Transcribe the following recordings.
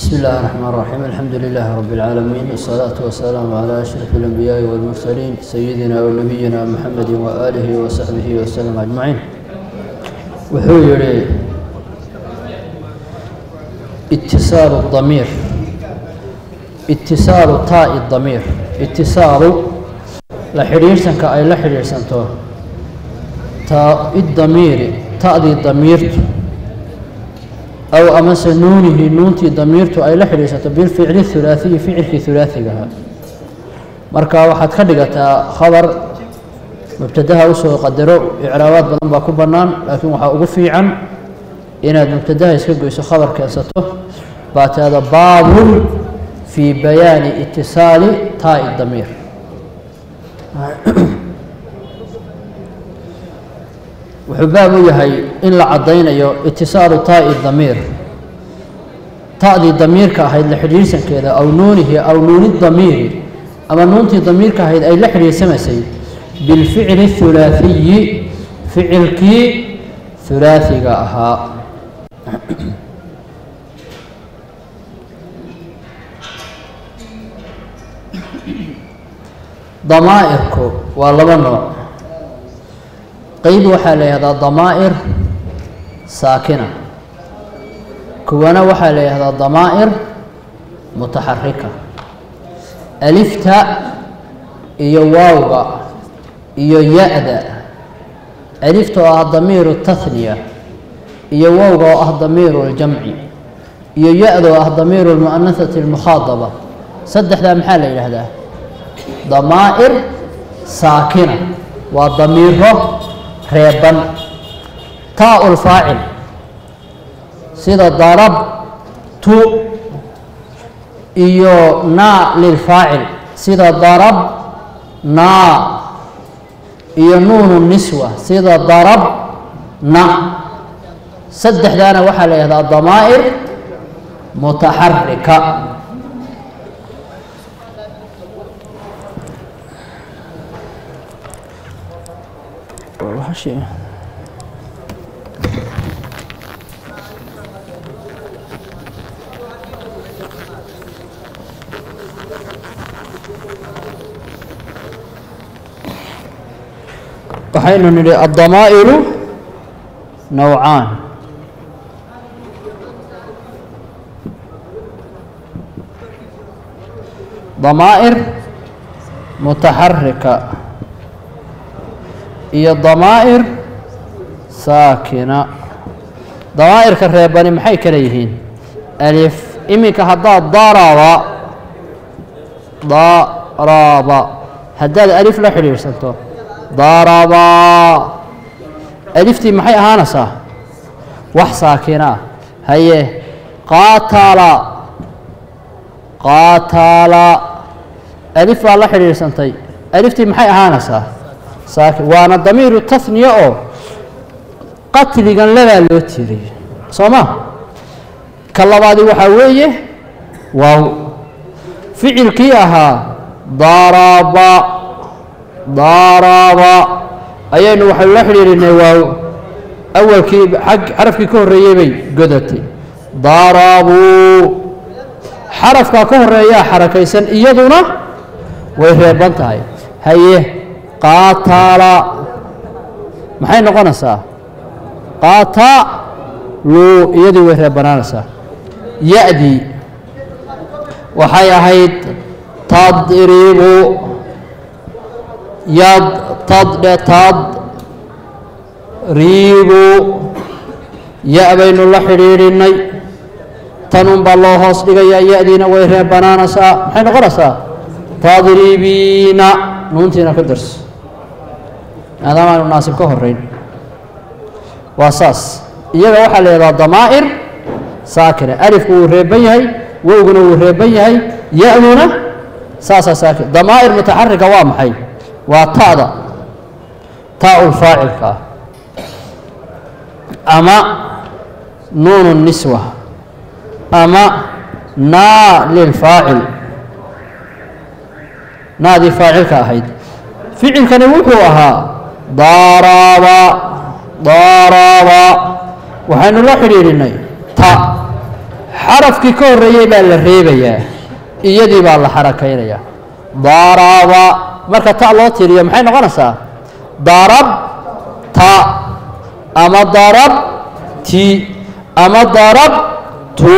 بسم الله الرحمن الرحيم الحمد لله رب العالمين والصلاة والسلام على أشرف الأنبياء والمرسلين سيدنا ونبينا محمد وآله وصحبه وسلم أجمعين wuxuu yihi اتصاaل الضميir اتصاaل taaء الضميir اتصaalu la xidhiirsanka ay la xidhiirsanto taa'idamiiri ta'dii damiirtu aw amase nuunihi nuuntii damiirtu ay la xidhiirsanto bilficli hulaaثiyi ficilkii hulaaثigaha marka waxaad ka dhigataa khabar mubtadaha usoo qadaro icraabaad badan baa ku bannaan laakiin waxaa ugu fiican inaad mubtadaha iska goyso khabar keensato baa tiada baabun fii bayaani itisaali taa'i damiir wuxuu baab u yahay in la caddaynayo itisaalu taa'i damiir ta'dii damiirka ahayd la xidhiirsankeeda aw nuunihi aw nuuni damiiri ama nuuntii damiirka ahayd ay la xidhiirsamaysay bilficli hulaaثiyi ficilkii hulaaثiga ahaa damaa'irku waa laba nooc qeyb waxaa la yihahdaa damaa'ir saakina kuwana waxaa la yihahdaa damaa'ir mutaxarika alifta iyo waawga iyo ya-da alifta oo ah damiiru tahniya iyo wowga oo ah damiiru اljamci iyo ya-da oo ah damiiru اlmu'anahati اlmukhaadaba saddexdaa maxaa la yidhaahdaa damaa'ir saakina waa damiiro reeban taa lfaacil sida darabtu iyo naa lilfaacil sida darab naa iyo nuunu niswa sida darab na saddexdaana waxaa la yihahdaa damaa'ir mutaxarika waxaynu nidhi addamaa'iru nowcaan damaa'ir mutaxarika iyo damaa'ir saakina damaa'irka reebani maxay kala yihiin alif iminka haddaad daraba daraba haddaad alif la xidhiidhsanto daraba aliftii maxay ahaanaysaa wax saakina ah haye qaatala qaatala alif baa la xidhiidhsantay aliftii maxay ahaanaysaa saaki waana damiiru tahniya oo qatligan labaa loo tiiriyey soo ma ka labaadi waxaa weeye waaw ficilkii ahaa daraba daraba ayaynu waxaynu la xidhiidhinay waaw awalkii ag xarafkii ka horreeyey bay godatay darabuu xarafkaa ka horeeyaa xarakaysan iyaduna way reeban tahay haye qaatala maxay noqonaysaa qaatalu iyadii way reebanaanaysaa ya-dii waxay ahayd tadribu yad tadhe tad riibu ya- baynu la xidhiidhinay tanun baa loo hoos dhigayaa ya-diina way reebanaanaysaa maxay noqonaysaa tadribiina nuuntiina ka darso maadaama aynu naasib ka horeyn waa saas iyaga waxaa la yihahdaa damaa'ir saakina alifku wuu reeban yahay wowguna wuu reeban yahay ya-duna saasaa saakin damaa'ir mutaxarika waa maxay waa ta'da taa-ul faacilka ah ama nuunu niswa ama naa lilfaacil naadii faacilka ahayd ficilkani wuxuu ahaa daraba daraba waxaynu la xidhiidhinay ta xarafkii ka horreeyey baa la reebayaa iyadii baa la xarakaynayaa daraba marka ta loo tiriyo maxay noqonaysaa darabta ama darabti ama darabtu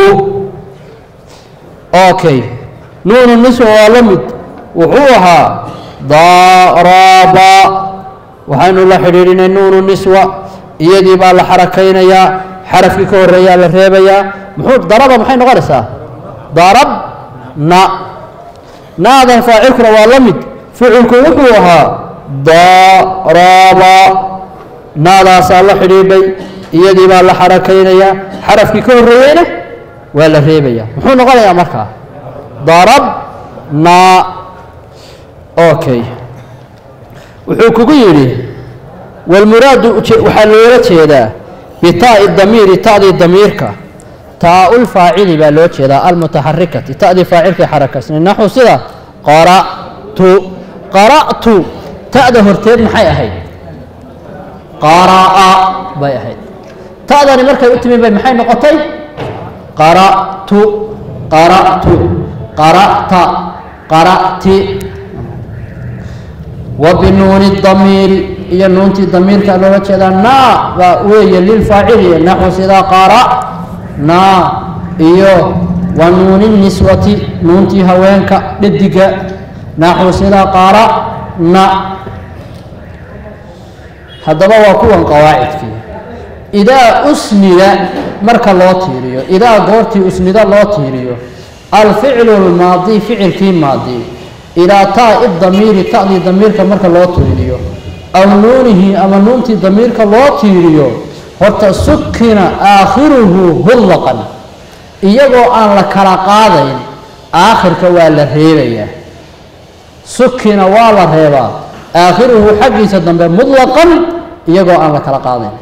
okay nuunu niswa waa la mid wuxuu ahaa daraba waxaynu la xidhiidhinay nuunu niswa iyadii baa la xarakaynayaa xarafkii ka horreeyaa la reebayaa muxuu daraba maxay noqonaysaa darabna naadan faacilkuna waa la mid ficilku wuxuu ahaa daraba naadaasaa la xidhiidhay iyadii baa la xarakaynayaa xarafkii ka horreeyeyna waa la reebayaa muxuu noqonayaa markaa darabna okay wuxuu kugu yidhi walmuraadu waxaa loola jeedaa bitaa'i damiiri ta'dii damiirka taa-ulfaacili baa loo jeedaa almutaxarikati ta'dii faacilkii xarakaysnay naxu sida qara'tu qara'tu ta'da horteed maxay ahayd qara'a bay ahayd ta'dani markay u timi bay maxay noqotay qara'tu qara'tu qara'ta qara'ti wa binuuni damiiri iyo nuuntii damiirka looga jeedaa naa baa weeye lilfaacili naxu sida qara'naa iyo wa nuuni niswati nuuntii haweenka dhediga naxu sida qara'na haddaba waa kuwan qawaacidkii idaa usnida marka loo tiiriyo idaa goortii usnida loo tiiriyo alficlu lmaadi ficilkii maadi ilaa taa'i damiiri ta'dii damiirka marka loo tiiriyo aw nuunihi ama nuuntii damiirka loo tiiriyo horta sukina aakhiruhu hullaqan iyagoo aan la kala qaadayn aakhirka waa la reebayaa sukina waa la reebaa aakhiruhu xaggiisa dambe mutlaqan iyagoo aan la kala qaadayn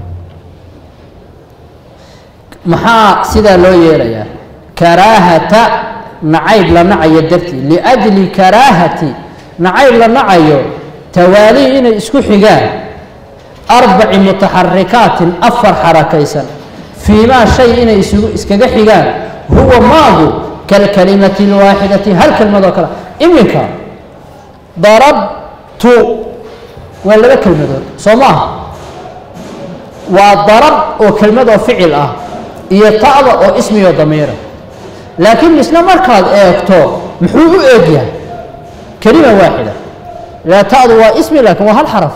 maxaa sidaa loo yeelayaa karaahata nacayb la nacayo dartii liajli karaahati nacayb la nacayo tawaalii inay isku xigaan arbaci mutaxarikaatin afar xarakaysan fiimaa shay inay isugu iskaga xigaan huwa maadu kalkalimati lwaaxidati hal kelmadoo kale iminka darabtu waa laba kelmadood soo maaha waa darab oo kelmad oo ficil ah iyo ta'da oo ismiyo damiira laakiin isla markaad eegto muxuu u eegyahay kelima waaxida la ta'du waa ismi laakiin waa hal xaraf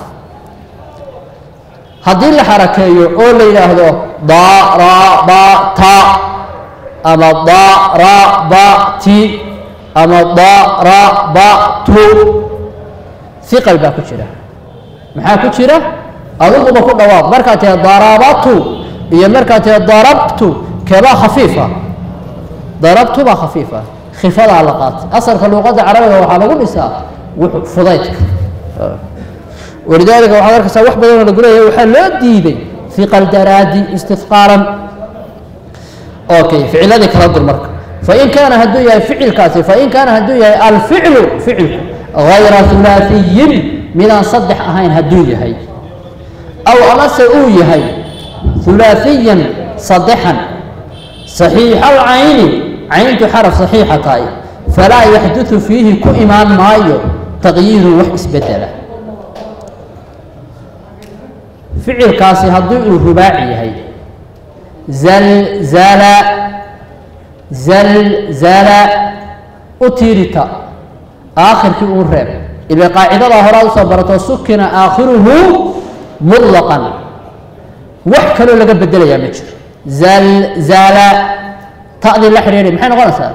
haddii la xarakeeyo oo la yidhaahdo darabata ama darabati ama darabatu iqal baa ku jira maxaa ku jira adiguba ku dhawaaq markaad tiha darabatu iyo markaad tiha darabtu keebaa khafiifa darabtu baa khafiifa khifadaa la qaatay asalka luuqadda carabiga waxaa lagu dhisaa fudaydka walidaalika waxaad arkaysaa wax badanoo lagu leeyahay waxaa loo diiday fiqal daraadi istifqaalan okay ficiladii kala dur marka fain kaana hadduu yahay ficilkaasi fain kaana hadduu yahay alficlu ficilku gayra hulaasiyin midaan saddex ahayn hadduu yahay aw amase uu yahay hulaasiyan saddexan saxiixa alcayni cayntu xaraf saxiixa tahay falaa yaxdudu fiihi ku imaan maayo taqyiirun wax isbedela ficilkaasi haddii uu rubaaci yahay zalzala zalzala u tiirita aakhirkii uu reeb ila qaacidadaa horaad usoo barato sukina aakhiruhu mutlaqan wax kaloo laga bedelayaa ma jiro zalzala ta'dii la xidhiidhay maxay noqonaysaa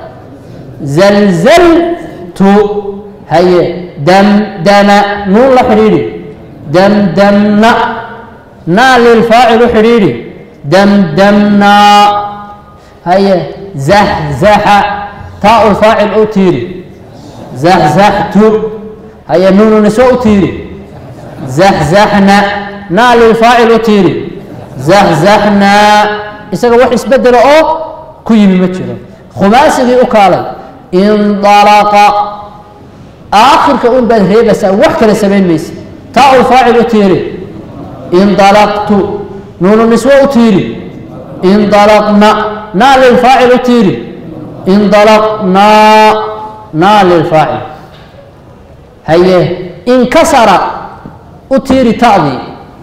zalzaltu haye damdama nuun la xidhiidhi damdamna naa lilfaacil u xidhiidhi damdamnaa haye zaxzaxa taa u faacil u tiiri zaxzaxtu haye nuunu niso u tiiri zaxzaxna naa lilfaacil u tiiri zaxzaxnaa isaga wax isbedelo oo ku yimi ma jiro khumaasigii u kaalay indalaqa aakhirka un baad reebaysaa wax kale samayn maysa taa u faacil u tiiri indalaqtu nuunu niswo u tiiri indalaqna naa lilfaacil u tiiri indalaqnaa naa lilfaacil haye inkasara u tiiri ta'dii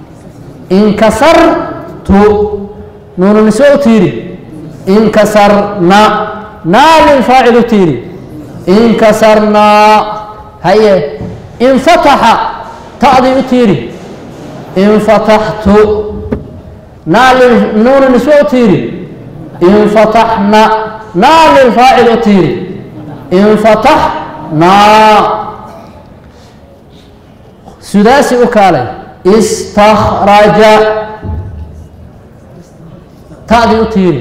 inkasartu nuunu nisbe u tiiri inkasarna naa lilfaacil u tiiri inkasarnaa haye infataxa ta'dii u tiiri infataxtu naa nuunu nisbe u tiiri infataxna naa lilfaacil u tiiri infataxnaa sudaasi u kaalay istakhraja ta'dii u tiiri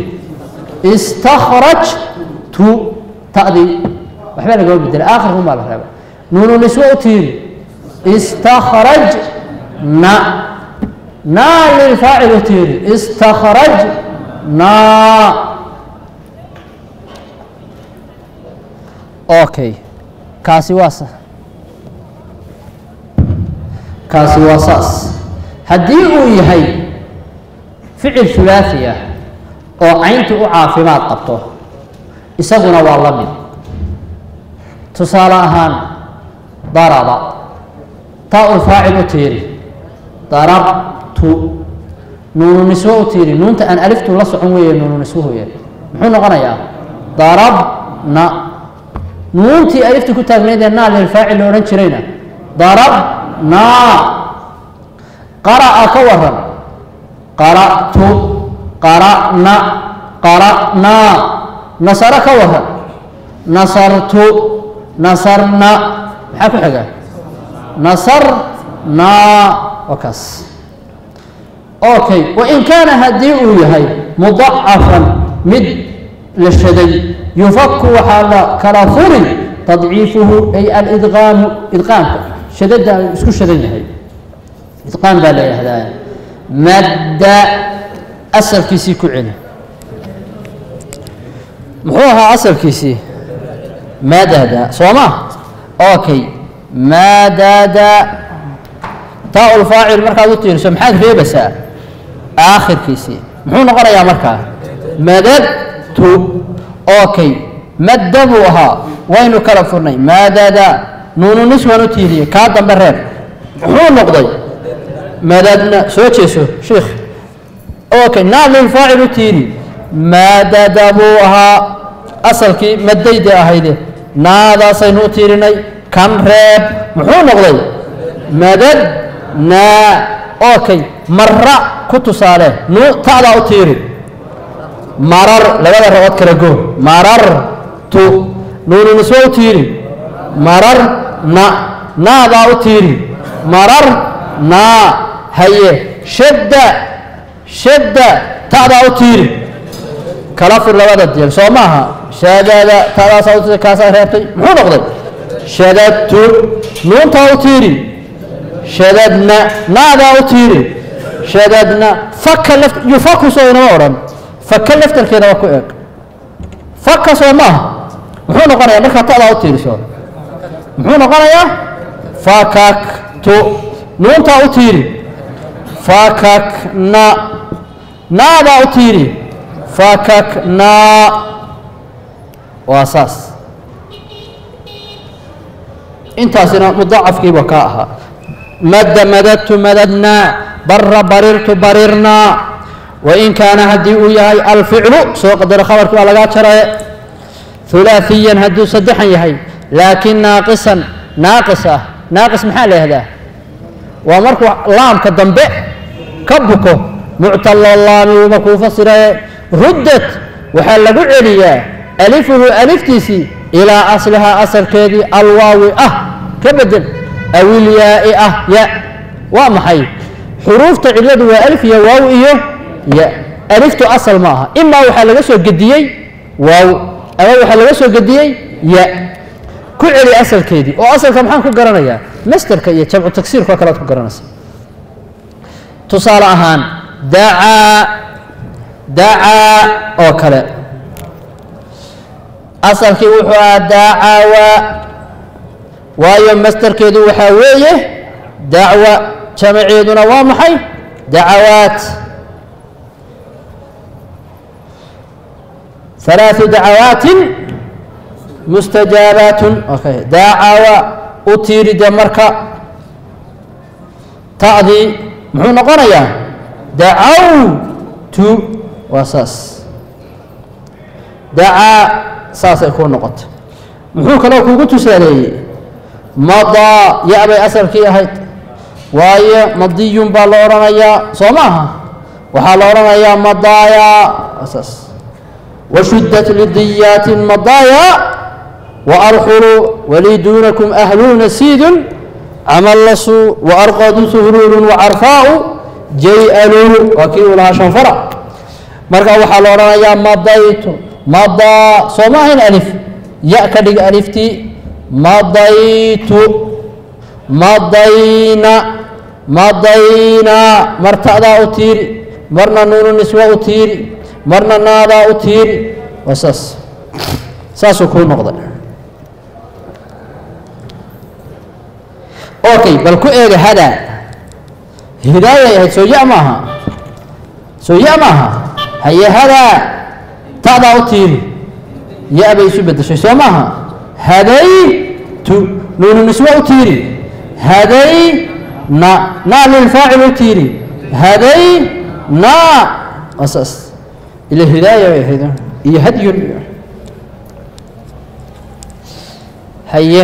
istakhrajtu ta'dii waxbaa lagama bedelay aakhirkun baa la reeba nuunu nisbe u tiiri istakhrajna naa lilfaacil u tiiri istakhrajnaa okay kaasi waa sa kaasi waa saas haddii uu yahay ficil hulaafi ah oo cayntu u caafimaad qabto isaguna waa la mid tusaale ahaan daraba taa ul faacil u tiiri darabtu nuunu nisbe u tiiri nuunta aan aliftu la socon weeye nuunu nisbuhu yahay muxuu noqonayaa darabna nuuntii alifta ku taagnaydee naa lilfaacil la odhan jirayna darabnaa qara'a ka waran qara'tu qara'na qara'naa nasaro ka waran nasartu nasarna maxaa ku xiga nasarnaa waa kaas okay wain kaana haddii uu yahay mudacafan mid la shaday yufaku waxaa la kala furi tadciifuhu ay alidqaamu idqaamka shadada isku shadan yahay idqaam baa la yihahdaa madda asalkiisii ku celi muxuu ahaa asalkiisii madada soo ma okay madada taa ulfaacil markaad u tiiriso maxaad reebaysaa aakhirkiisii muxuu noqonayaa markaa madadtu okay madda buu ahaa waynu kala furnay madada nuunu niswan u tiiriye kaa dambe reer muxuu noqday madadna soo jeeso sheikh okay naa lilfaacil u tiiri madada buu ahaa asalkii madayde ahayde naadaasaynu u tiirinay kan reeb muxuu noqday madad naa okay mara ku tusaale nu ta'daa u tiiri marar labada rabood kala go marartu nuunu nisbe u tiiri marar na naadaa u tiiri marar naa haye shadda shadda ta'daa u tiiri kala fir labada jeer soo maaha shadada ta'daasaa u tiiri kaasaa reebtay muxuu noqday shadadtu nuuntaa u tiiri shadadna naadaa u tiiri shadadna faka laf yufaku soo inama odhan faka laftarkeeda waa ku eeg faka soo maaha muxuu noqonayaa markaa ta'daa u tiiriso muxuu noqonayaa fakaktu nuuntaa u tiiri fakakna naadaa u tiiri fakaknaa waa saas intaasina mudacafkiiba ka ahaa madda madadtu madadnaa bara barirtu barirnaa wain kaana haddii uu yahay alficlu soo qadaro khabarkii waa lagaa jaraye hulaaثiyan hadduu saddexan yahay laakiin naaqisan naaqis ah naaqis maxaa la yihahdaa waa markuu laamka dambe ka buko muctalo laami markuu fasiraye ruddat waxaa lagu celiyaa alifuhu aliftiisii ilaa aslihaa asalkeedii alwaawi ah ka bedel awilyaai ah ya waa maxay xuruufta ciladu waa alif iyo waaw iyo ya aliftu asal ma aha imaa waxaa laga soo gediyey waaw ama waxaa laga soo gediyey ya ku celi asalkeedii oo asalka maxaan ku garanayaa masterka iyo jamcu tagsiirka oo kale ad ku garanaysa tusaale ahaan dacaa dacaa oo kale asalkii wuxuu ahaa dacawa waayo masterkeedu waxaa weeye dacwa jamaceeduna waa maxay dacawaat ثلاث دعوات مستجابات okay. daacawa u tiiri dee marka ta'dii muxuu noqonayaa dacawtu waa saas dacaa saasay kuu noqota muxuu kaloo kugu tusaaleeyey madaa ya bay asalkii ahayd waayo madiyun baa la odhanayaa soo maaha waxaa la odhanayaa madaaya saas washuddat lidiyaati madaaya waarxulu walii duunakum ahluuna siidun camallasu waarqadu suhruulun wacarfaau jay-aluu waa kii uu lahaa shanfara marka waxaa la odhanayaa madaytu madaa soo ma ahayn alif ya ka dhig aliftii madaytu madayna madayna mar ta'daa u tiiri marna nuunu niswa u tiiri marna naadaa u tiiri waa saas saasuu kuu noqday okay bal ku eega hadaa hidaayay ahayd soo ya maaha soo ya maaha haye hadaa ta'daa u tiiri ya bay isu bedeshay soo maaha hadaytu nuunu niswa u tiiri haday na naa lilfaacil u tiiri haday na waa saas ila hidaaya bay ahayd iyo hadyun haye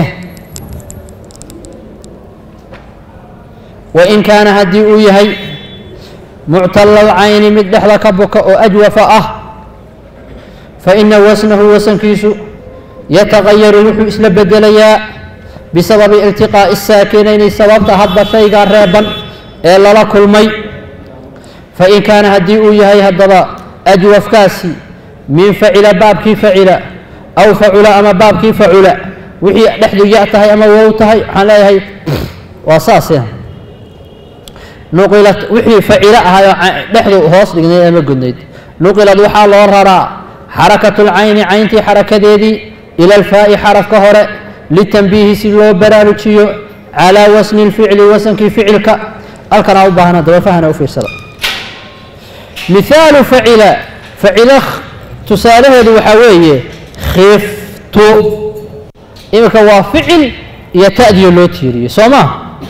wain kaana haddii uu yahay muctala lcayni mid dhexda ka buka oo ajwafa ah faina wasnahu wasankiisu yatagayaru wuxuu isla bedelayaa bisababi iltiqaa'i saakinayni sababta hadba shaygaa reeban ee lala kulmay fain kaana haddii uu yahay haddaba ajwafkaasi min facila baabkii facila aw facula ama baabkii facula wixii dhexdu ya tahay ama wow tahay waxaan leeyahay waa saase nuqilat wixii facilo ahayoo dhexdu hoos dhignayd ama godnayd nuqilad waxaa loo raraa xarakatu lcayni cayntii xarakadeedii ila alfaa'i xarafka hore litanbiihi si loo baraarujiyo calaa wasni lficli wasankii ficilka halkanaa u baahna daba fahna u fiirsada mihaalu facila facilo tusaalaheedu waxaa weeye khiftu iminka waa ficil iyo ta'diyo loo tiiriyo soo ma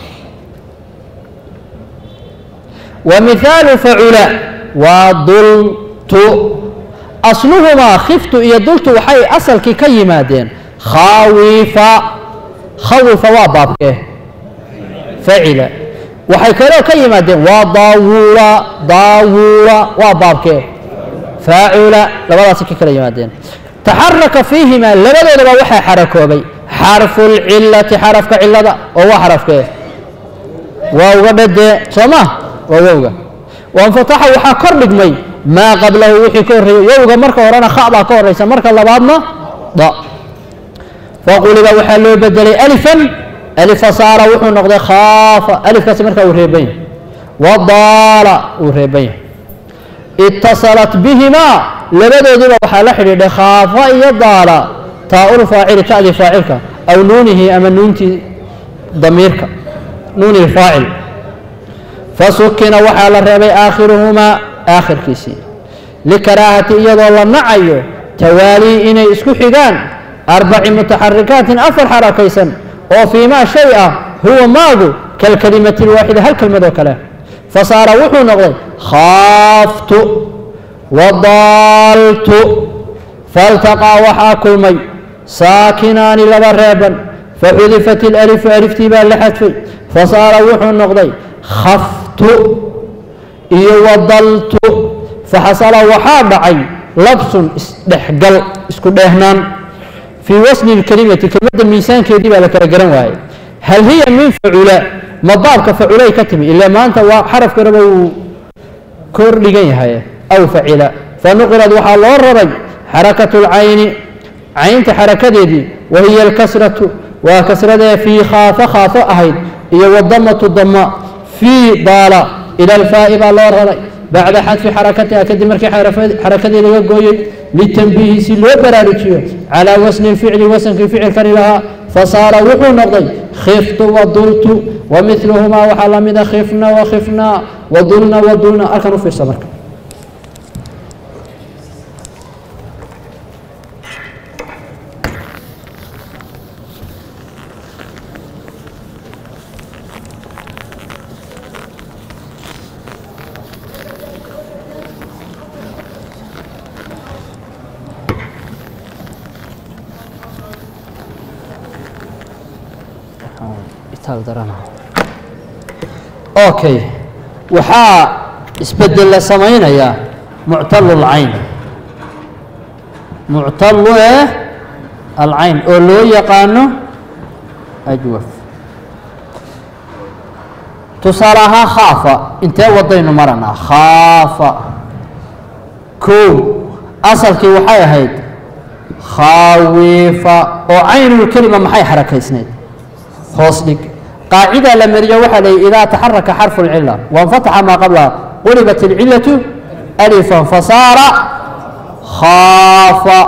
wa mihaalu facula waa dultu asluhumaa khiftu iyo dultu waxay asalkii ka yimaadeen khawifa khawifa waa baabkee facila waxay kaloo ka yimaadeen waa daawula daawula waa baabkee faacula labadaasi ka kala yimaadeen taxaraka fiihimaa labadoodaba waxaa xarakoobay xarfu lcilati xarafka cilada oo waa xarafkee waawga dhadee soo ma waa wowga wanfataxa waxaa kor dhigmay maa qablahu wixii ka horreeyey wowga marka horena kha baa ka horraysa marka labaadna da faquliba waxaa loo bedelay alifan alifa saara wuxuu noqday khaafa alifkaasi markaa uu reeban yahay wadaala uu reeban yahay itasalat bihimaa labadoodiba waxaa la xidhiidhay khaafa iyo daala taa-ul faacili ta'dii faacilka aw nuunihi ama nuuntii damiirka nuuni faacil fasukina waxaa la reebay aakhiruhumaa aakhirkiisii likaraahati iyadoo la nacayo tawaalii inay isku xigaan arbaci mutaxarikaatin afar xarakaysan oo fii maa shay ah huwa maagu kalkelimati lwaaxida hal kelmad oo kale fasaara wuxuu noqday khaaftu wadaaltu faltaqaa waxaa kulmay saakinaani laba reeban faxudifat ilalifu aliftii baa la xadfay fasaara wuxuu noqday khaftu iyo wadaltu faxasala waxaa dhacay labsun isdhexgal isku dheehnaan fii wasni lkelimati kelimadda miisaankeedii baa la kala garan waayey hal hiya min facula ma baabka faculay ka timi ilaa maanta waa xarafkaraba uu kor dhigan yahay aw facila fanuqilad waxaa loo raray xarakatu lcayni caynta xarakadeedii wa hiya alkasratu waa kasradee fii khaafa khaafo ahayd iyo wadamatu dama fii daala ila alfaa'i baa loo raray bacda xadfi xarakatiha kadib markii xarakadii laga gooyey litanbiihi si loo baraarujiyo calaa wasni lficli wasankii ficilkani lahaa fasaara wuxuu noqday khiftu wadultu wa miluhumaa waxaa la mida khifna wakhifnaa wadulna wadulna halkan u fiirsa marka itaal darana okay waxaa isbedel la samaynayaa muctalu lcayn muctalu eh alcayn oo loo yaqaano ajwaf tusaale ahaan khaafa intee wadaynu maranaa khaafa kow asalkii waxay ahayd khaawifa oo caynulkelima maxay xarakaysnayd hoos dhig qaacida la mariyo waxaa la yihi idaa taxaraka xarfu اlcila waاnfataxa maa qablaha qulibat اlcilatu alifan fasaara khaafa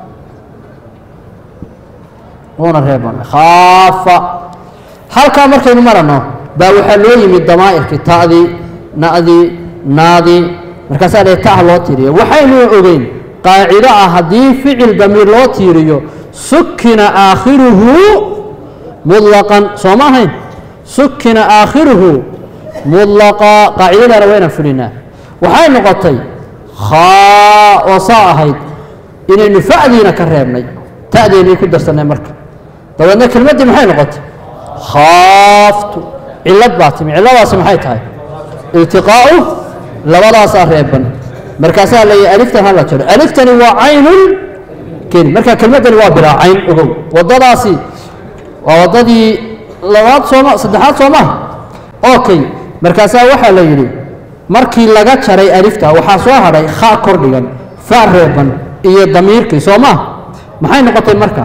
una reeban khaafa halkaa markaynu marano baa waxaa loo yimid damaa'irkii ta'dii na'dii naadii markaasaa la ta loo tiiriya waxaynu ogeyn qaacido ah haddii ficil damiir loo tiiriyo sukina aakhiruhu mudlaqan soo ma ahayn sukina aakhiruhu mudlaqa qaacidadaana waynaan fulinaa waxay noqotay khaa oo saa ahayd inaynu fa'diina ka reebnay ta'deennii ku darsannay marka dabeedna kelmaddii maxay noqotay khaaftu cillad baa timi cilladaasi maxay tahay iltiqaa'u labadaasaa reeban markaasaa la yihi aliftan hala jaro aliftani waa caynun keli marka kelmaddani waa bilaa cayn ogow waddadaasi waa waddadii labaad sooma saddexaad soo maha okay markaasaa waxaa la yidhi markii laga jaray alifta waxaa soo hadhay kha kor dhigan fa reeban iyo damiirkii soo maha maxay noqotay marka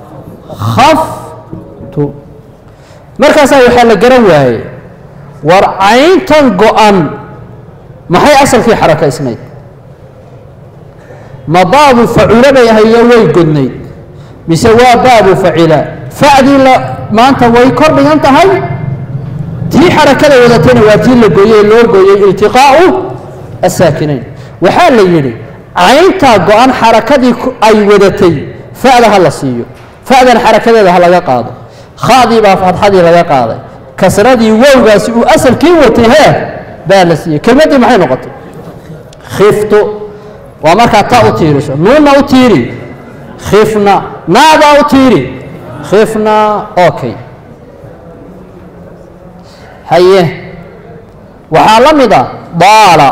khaftu markaasaa waxaa la garan waayey war cayntan go-an maxay asalkii xarakaysnayd ma baabu facula bay ahayo way godnayd mise waa baabu facila facdii la maanta way kor dhigan tahay tii xarakada wadatayna waa tii la gooyey loo gooyey iltiqaa'u asaakinayn waxaa la yidhi cayntaa go-an xarakadii ay wadatay fa'da ha la siiyo fa'dan xarakadeeda ha laga qaado khadii baa fadxadii laga qaaday kasradii wowgaasi uu asalkii watay hee baa la siiyey kelmaddii maxay noqotay khiftu waa markaa ta u tiiriso nuunna u tiiri khifna naadaa u tiiri khifna okay haye waxaa la mid a daala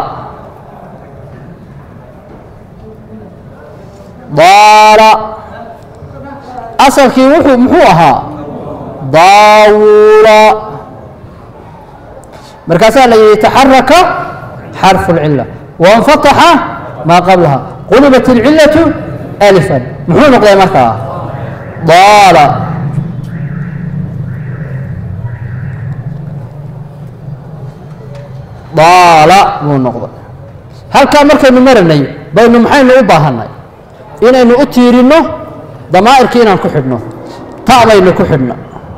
daala asalkii wuxuu muxuu ahaa daawula markaasaa la yihi taxaraka xarfu اlcila waاnfataxa maa qablaha qulibat اlcilaةu alifan muxuu noqday markaa daala daala buu noqday halkaa markaynu maranay baynu maxaynu u baahanay inaynu u tiirinno damaa'irkii inaan ku xidhno ta baynu ku xidhno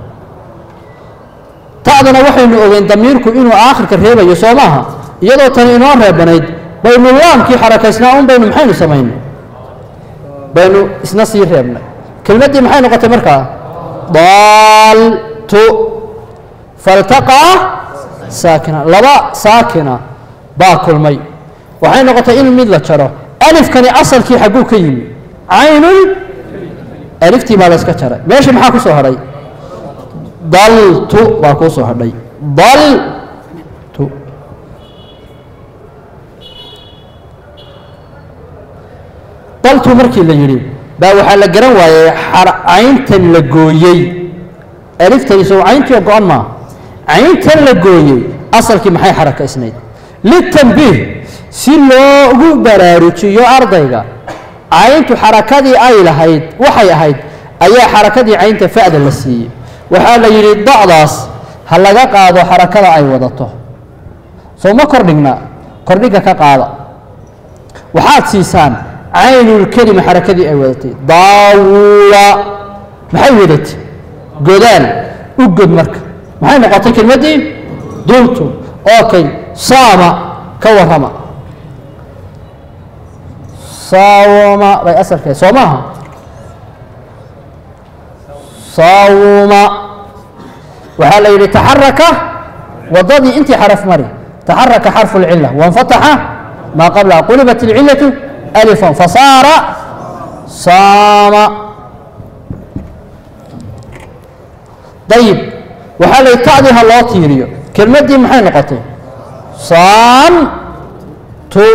ta'dana waxaynu ogeyn damiirku inuu aakhirka reebayo soo maaha iyadoo tani inoo reebanayd baynu laamkii xarakaysnaa un baynu maxaynu samaynay baynu isna sii reebnay kelmaddii maxay noqotay markaa daaltu faltaqaa saakina laba saakina baa kulmay waxay noqotay in mid la jaro alifkani asalkii xagguu ka yimi caynun aliftii baa la yska jaray meeshii maxaa ku soo hadhay daltu baa kuu soo hadhay daltu daltu markii la yidhi baa waxaa la garan waayey cayntan la gooyey aliftani sow cayntii oo go-an maa cayntan la gooyey asalkii maxay xarakaysnayd litanbiih si loogu baraarujiyo ardayga cayntu xarakadii ay lahayd waxay ahayd ayaa xarakadii caynta fa'da la siiyey waxaa la yidhi da'daas ha laga qaado xarakada ay wadato soo ma kordhigna kordhiga ka qaada waxaad siisaan caynulkelima xarakadii ay wadatay daawula maxay wadatay godaal u god marka maxay noqotay kelmaddii duntu okay saama ka warrama saawama bay asalkeed soo maaha saawuma waxaa la yidhi taxaraka waddadii intii xaraf mari taxaraka xarfu اlcila waاnfataxa maa qablaha qulibat اlcilaةu alifan fasaara saama ayib waxaa la yidhi ta'dii ha loo tiiriyo kelmaddii maxay noqotay san tu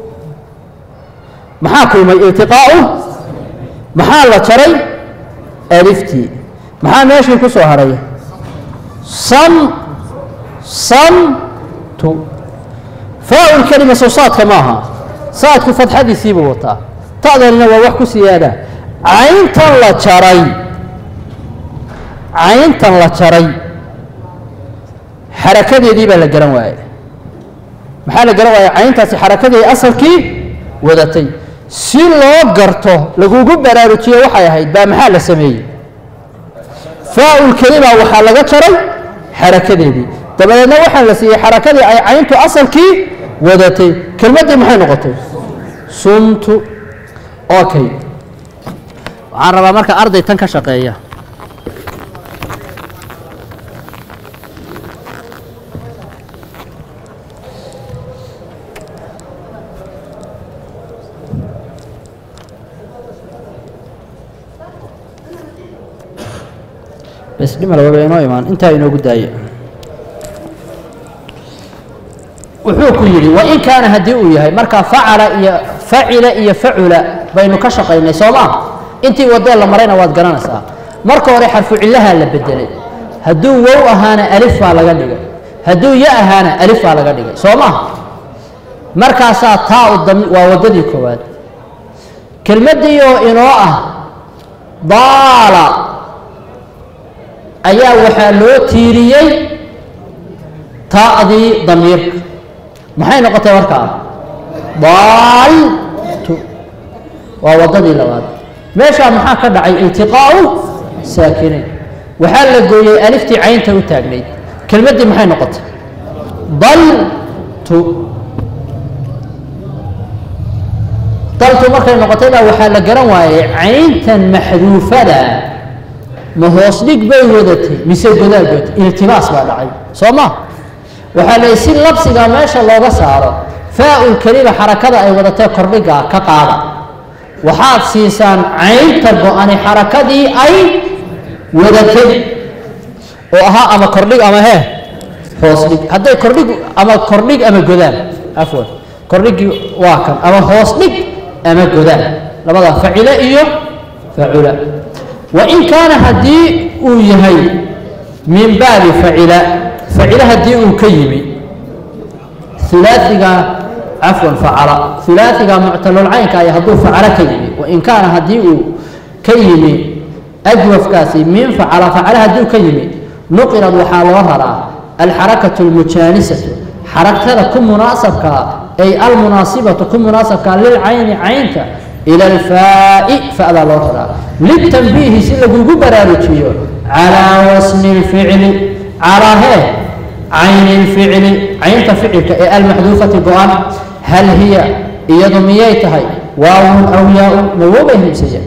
maxaa kulmay iltiqaa'u maxaa la jaray aliftii maxaa meeshii ku soo hadhay san san tu faa-ul kelima soo saadka maaha saadku fadxadiisiibuu wataa ta'danina waa wax ku siyaada cayntan la jaray cayntan la jaray xarakadeedii baa la garan waayey maxaa la garan waayey cayntaasi xarakadeedi asalkii wadatay si loo garto lagugu baraarujiyo waxay ahayd baa maxaa la sameeyey faa-ul kelima waxaa laga jaray xarakadeedii dabadeedna waxaa la siiyey xarakadii ay cayntu asalkii wadatay kelmaddii maxay noqotay sumtu okay waxaan rabaa marka arday tan ka shaqeeya bes dhimala waba inoo imaan intaa inoogu daaya wuxuu ku yidhi wain kaana haddii uu yahay marka facala iyo facila iyo facula baynu ka shaqaynay soo maa intii wadee la marayna waad garanaysaa marka hore xarfu cillahaa la bedelay hadduu wow ahaana alif baa laga dhigay hadduu ya ahaana alif baa laga dhigay soo maa markaasaa taa u dami waa waddadii koowaad kelmaddii oo inoo ah daala ayaa waxaa loo tiiriyey ta'dii damiirka maxay noqotay markaa daaltu waa waddadii labaad meeshaa maxaa ka dhacay iltiqaa'u saakinayn waxaa la gooyey aliftii caynta u taagnayd kelmaddii maxay noqotay daltu daltu markay noqotay baa waxaa la garan waayey cayntan maxduufada ma hoos dhig bay wadatay mise godaal godatay iltibaas baa dhacay soo ma waxaa la si labsiga meesha looga saaro faa-ul kelima xarakada ay wadatee kordhiga ka qaada waxaad siisaan caynta go-ani xarakadii ay wadatay oo ahaa ama kordhig ama hee hoos dhig hadday kordhig ama kordhig ama godaal afwan kordhigii waa kan ama hoos dhig ama godaal labada facile iyo facula wain kaana haddii uu yahay min baabi facila facila haddii uu ka yimi ulaaiga cafwan facala ulaaiga muctalulcaynka ay hadduu facalo ka yimi wain kaana haddii uu ka yimi ajwafkaasi min facala facala haddii uu ka yimi nuqilad waxaa loo raraa alxarakatu almujaanisatu xaraktada ku munaasabkaa ay almunaasibatu ku munaasabkaa lilcayni caynta ila alfaa'i fa'daa loo raraa litanbiihi si lagugu baraarujiyo calaa wasmi lficli calaa hee cayni lficli caynta ficilka ee almaxduufati go-an hal hiya iyadu miyay tahay waawun aw yaa-un mawoobay himsaya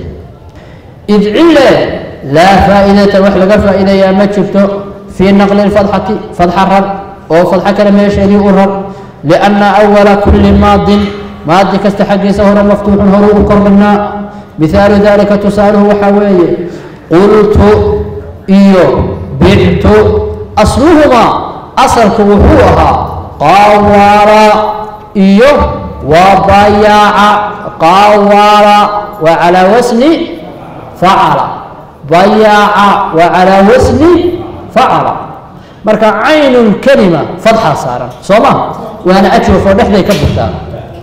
id cille laa faa'idata wax laga faa'iidayaa ma jirto fii naqli lfadxati fadxa rar oo fadxo kale meesheedii u rar lianna awala kulli maadin maadi kasta xaggiisa hore maftuuxun horuu u kordhignaa mihaalu dalika tusaaluhu waxaa weeye qultu iyo bictu asluhumaa asalku wuxuu ahaa qawaala iyo wabayaaca qawaala waa calaa wasni facala bayaaca waa calaa wasni facala marka caynun kelima fadxaa saaran soo ma waana ajwafoo dhexday ka burtaa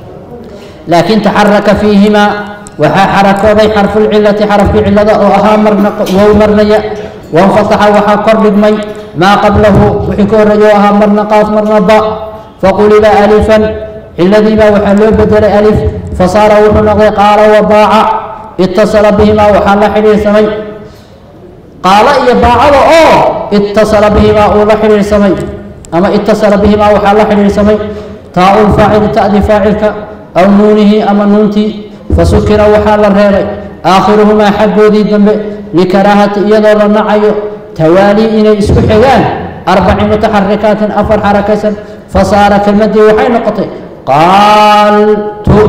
laakin taxaraka fiihimaa waxaa xarakooday xarfulcilati xarafkii cilada oo ahaa marna wow marnaya wanfataxa waxaa kor dhigmay maa qablahu wixii ka horreeya oo ahaa marna qaaf marna ba faquliba alifan ciladiibaa waxaa loo bedelay alif fasaara wuxuu noqday qaala wabaaca itasala bihimaa waxaa la xidhiirsamay qaalo iyo baacada oo itasala bihimaa uu la xidhiirsamay ama itasala bihimaa waxaa la xidhiirsamay taa-u lfaacili ta'di faacilka aw nuunihi ama nuuntii fasukira waxaa la reebay aakhiruhumaa xaggoodii dambe likaraahati iyadoo la nacayo tawaalii inay isku xigaan arbaci mutaxarikaatin afar xarakaysan fasaara kelmadii waxay noqotay qaaltu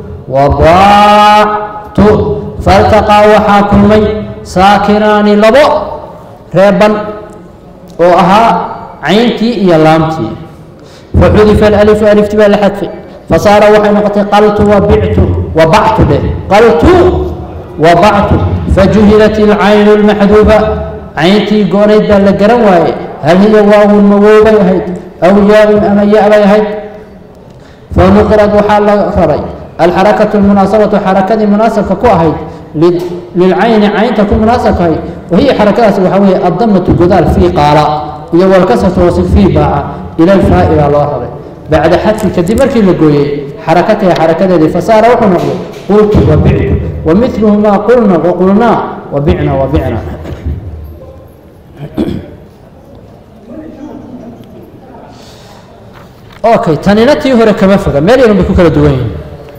wadaactu faltaqaa waxaa kulmay saakinaani labo reeban oo ahaa cayntii iyo laamtii faxudifa alalifu alifti baa la xadfay fasaara waxay noqotay qaltu wabictu wabactu dheh qaltu wabactu fajuhilat ilcaynu lmaxduuba cayntii goonayd baa la garan waaye hal hiya waawun mawoobay ahayd aw yaabun ama ya-bay ahayd fanuqirad waxaa la raray alxarakatu lmunaasabatu xarakadii munaasabka ku ahayd lilcayni caynta ku munaasabka ahayd wahiya xarakadaas waxaa weeye addamatu godaal fii qaala iyo walkasratu hoose fii baaca ila alfaa'i baa loo raray bacda xadfi kadib markii la gooyey xarakataha xarakadeedii fasaara wuxuu noqday qultu wabictu wamiluhumaa qulna waqulnaa wabicna wabicna okay tanina tii hore kama foga meel yarun bay ku kala duwan yihin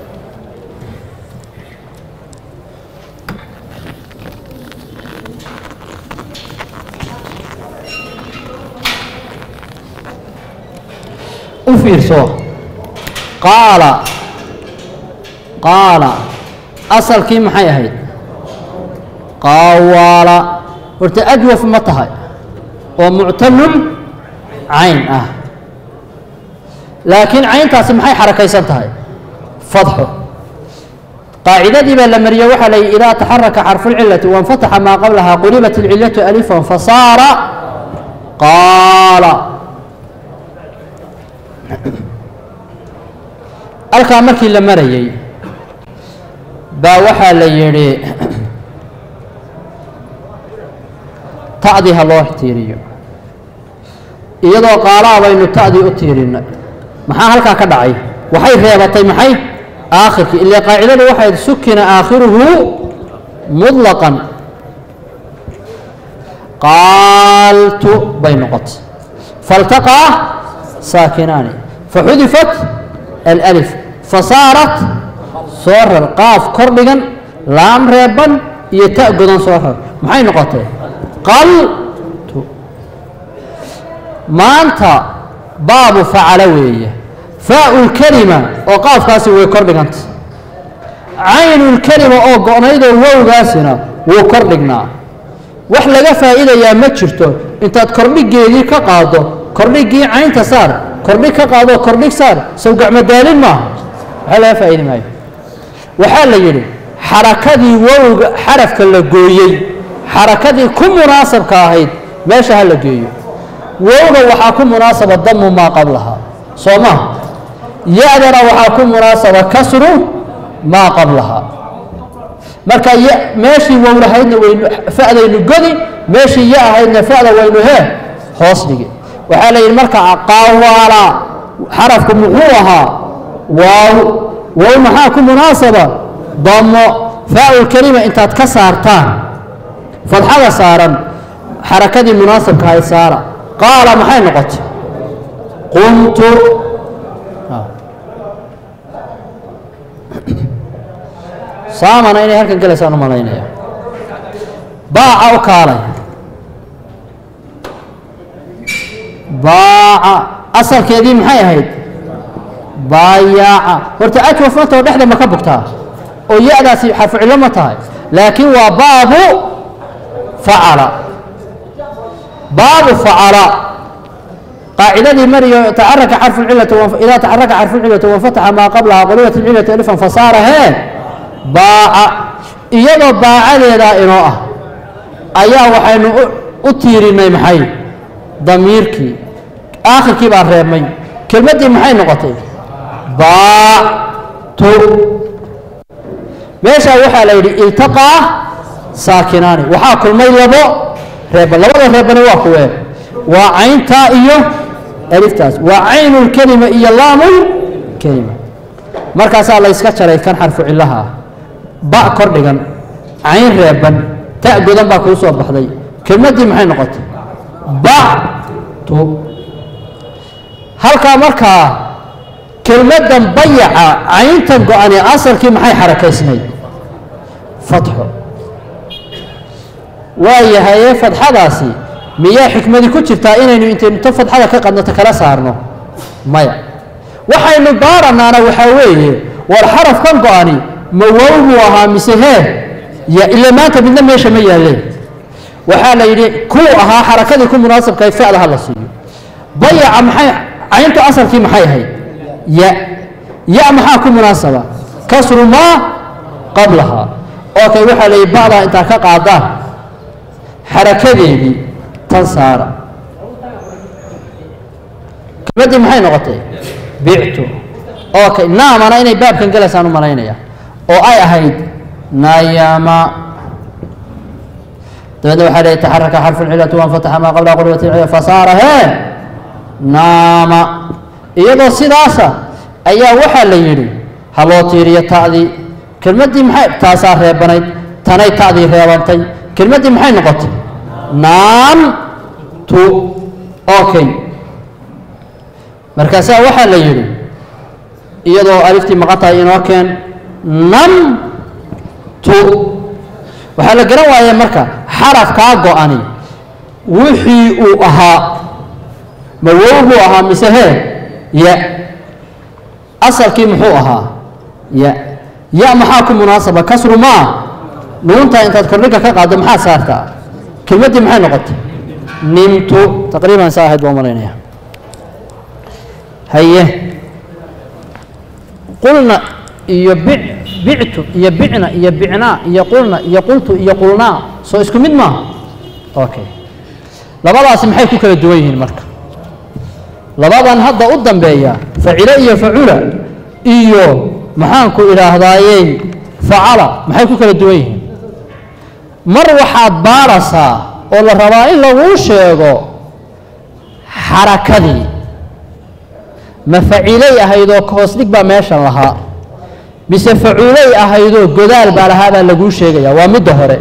u fiirso qaala qaala asalkii maxay ahayd qawaala horta ajwaf ma tahay oo muctalul cayn ah laakiin cayntaasi maxay xarakaysan tahay fadxo qaacidadii baa la mariye waxaa la yihi idaa taxaraka xarfu lcilati wainfataxa maa qablaha qulibat ilcilatu alifan fasaara qaala halkaa markii la marayey baa waxaa la yidhi ta'dii ha loo tiiriyo iyadoo qaalaa baynu ta'dii u tiirinay maxaa halkaa ka dhacay waxay reebatay maxay aakhirkii ile qaacidadu waxayd sukina aakhiruhu muطlaqan qaaltu bay noqotay faltaqaa saakinaani faxudifat alأlif fasaarat soo rar qaaf kor dhigan laam reeban iyo ta godan soo rar maxay noqotay qaltu maanta baabu facala weeye faau lkelima oo qaafkaasi way kor dhiganta caynulkelima oo go-naydoo wowgaasina wuu kor dhignaa wax laga faa'iidayaa ma jirto intaad kordhigeedii ka qaado kordhigii caynta saar kordhig ka qaado kordhig saar sow gacmadaalin maaha waxaa laga faa'iidi maayo waxaa la yidhi xarakadii wowga xarafka la gooyey xarakadii ku munaasabka ahayd meesha ha la geeyo wowga waxaa ku munaasaba damu maa qablaha soo maha ya-dana waxaa ku munaasaba kasru maa qablaha marka meeshii wow lahaydna waynu fa'daynu godi meeshii ya ahaydna fa'da waynu hee hoos dhigi waxaa la yidhi marka qawaala xarafku muxuu ahaa waaw wow maxaa ku munaasaba damo faa'ul kelima intaad ka saartaan fadxada saaran xarakadii munaasabka ahayd saara qaala maxay noqotay qumtu saamana inay halkan gelaysaan u malaynaya baaca u kaalay baaca asalkeedii maxay ahayd baayaaca horta ajwaf mantao dhexda ma ka bugtaa oo ya-daasi xarfu cillo ma tahay laakiin waa baabu facala baabu facala qaacidadii mariyo taxaraka xarfu cilati idaa taxaraka xarfu cilati wanfataxa maa qablaha qulibat ilcilati alifan fasaara hee baaca iyadoo baacadeedaa inoo ah ayaa waxaynu u tiirinay maxay damiirkii aakhirkii baa reebmay kelmaddii maxay noqotay baactu meeshaa waxaa la yidhi iltaqaa saakinaani waxaa kulmay labo reeba labada reebana waa kuwee waa cayntaa iyo aliftaas waa caynulkelima iyo laamulkelima markaasaa la yska jaray kan xarfu cillaha ah ba kor dhigan cayn reeban ta godan baa kuu soo baxday kelmaddii maxay noqotay bactu halkaa markaa kelmaddan bayaca cayntan go-ane asalkii maxay xarakaysnayd fatxo waayahaye fadxadaasi miyaa xikmadi ku jirtaa inaynu intaynu ta fadxada ka qadnato kala saarno maya waxaynu baaranaana waxaa weeye war xarafkan go-ani ma wow buu ahaa mise hee ya ila maanta midna meesha ma yaaleen waxaa la yidhi kuu ahaa xarakadii ku munaasabkahay fa'da ha la siiyo bayaca maxay cayntu asalkii maxay ahayd ya ya maxaa ku munaasaba kasru maa qablahaa okay waxaa la yidhi ba'daa intaa ka qaadaan xarakadeedii tan saara kelmaddii maxay noqotay bictu okay naamana inay baabkan gelaysaan u malaynaya oo ay ahayd nayama dabeedna waxaa leeyahy taxaraka xarfu lcilati wanfataxa maa qabla qulwati lcila fasaara hee naama iyadoo sidaasa ayaa waxaa la yidhi ha loo tiiriyo ta'dii kelmaddii maxay taasaa reebanayd tanay ta'dii reebantay kelmaddii maxay noqotay naam tu okay markaasaa waxaa la yidhi iyadoo aliftii maqan tahay inoo keen nam tu waxaa la garan waaya marka xarafkaa go-ani wixii uu ahaa ma wow buu ahaa mise hee ya asalkii muxuu ahaa ya ya maxaa ku munaasaba kasru maa nuuntaa intaad kordhiga ka qaaddo maxaa saartaa kelmaddii maxay noqotay nimtu taqriiban saa ahayd baa malaynaya haye qulna iyo bic bictu iyo bicna iyo bicnaa iyo qulna iyo qultu iyo qulnaa soo isku mid maaha okay labadaasi maxay ku kala duwan yihiin marka labadan hadda u dambeeya facile iyo facula iyo maxaanku idhaahdaayey facala maxay ku kala duwan yihiin mar waxaad baarasaa oo la rabaa in laguu sheego xarakadii ma facilay ahaydoo hoos dhig baa meeshan lahaa mise facuulay ahaydoo godaal baa lahaa baa laguu sheegaya waa midda hore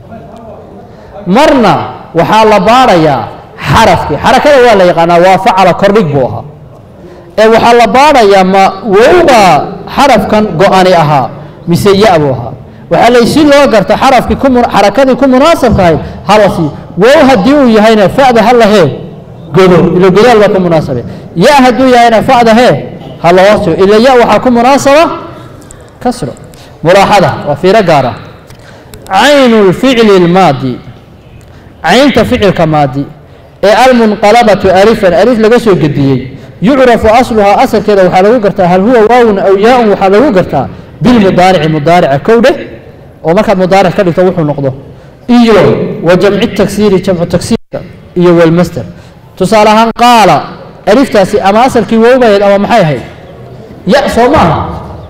marna waxaa la baadhayaa xarafkii xarakada waa la yaqaanaa waa facala kordhig buu ahaa ee waxaa la baadhayaa ma wowbaa xarafkan go-ani ahaa mise ya buu ahaa waxaa lay si loo garta xarafkii ku xarakadii ku munaasabka ahayd hala sii wow haddii uu yahayna fa'da ha lahee godo ilo godaal baa ku munaasabe ya hadduu yahayna fa'da hee ha la hoos ila ya waxaa ku munaasaba kasro mulaaxada waa fiiro gaara caynu lficli اlmaadi caynta ficilka maadi ee almunqalabatu alifan alif laga soo gediyey yucrafu asluhaa asalkeeda waxaa lagu gartaa hal huwa waawun aw yaa-un waxaa lagu gartaa bilmudaarici mudaarica kow dheh oo markaad mudaaric ka dhigto wuxuu noqdo iyo wa jamci taksiiri jamcu taksiirka iyo walmaster tusaale ahaan qaala aliftaasi ama asalkii wowbaheed ama maxay ahayd ya soo maaha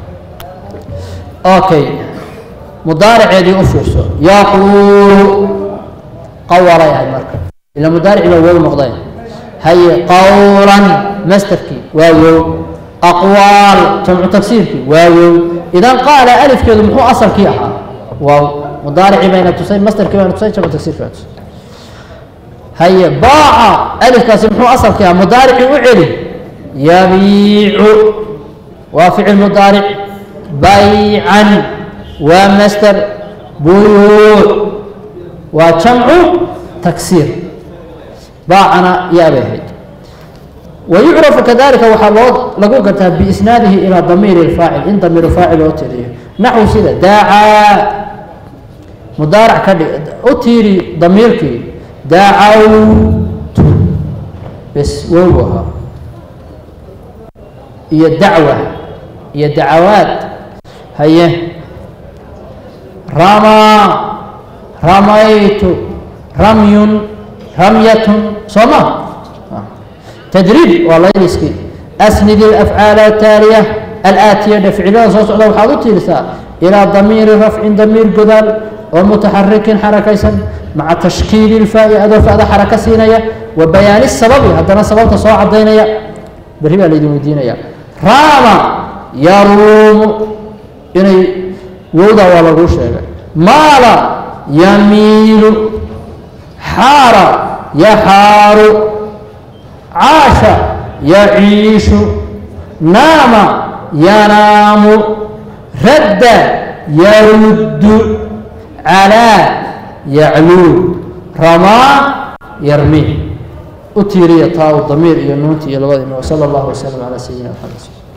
okay mudaariceedii u fiirso yaquulu qawalay ahayd marka ila mudaarici baa wow noqday haye qawlan masterkii waa wow aqwaal jamcu tagsiirkii waa wow idan qaala alifkeedu muxuu asalkii ahaa waaw mudaaricii bayna tusay masterkii bayna tusay jamcu tagsiirkii bayna tusay haye baaca alifkaasi muxuu asalkii ahaa mudaaricii u celi yabiicu waa ficil mudaaric baycan waa master buyuuc waa jamcu taksiir baacana yaabay ahayd wayucrafu kadalika waxaa loo lagu gartaa biisnaadihi ilaa damiiri اlfaacil in damiiru faacil loo tiriyo naxwu sida daacaa mudaarac ka dhig u tiiri damiirkii daacawtu bes wow ahaa iyo dacwa iyo dacawaad haye ramaa ramaytu ramyun ramyatun soo ma tadriib waa layliskii asnid alafcaal ataaliya alaatiya dhe ficilada soo socda waxaad u tiirisaa ilaa damiiri rafcin damiir godaal oo mutaxarikin xarakaysan maca tashkiili ilfaa'i adoo fa'da xaraka siinaya wa bayaani sababi haddana sababta soo cadaynaya berri baa laydin weydiinaya raama yaruumu inay wowda waa laguu sheegay maala yamiilu xaara yaxaaru caasha yaciishu naama yanaamu radda yaruddu calaa yacluu ramaa yarmii u tiiriya taa u damiir iyo nuunti iyo labada imo sala allahu wasalam calaa sayidina maxamed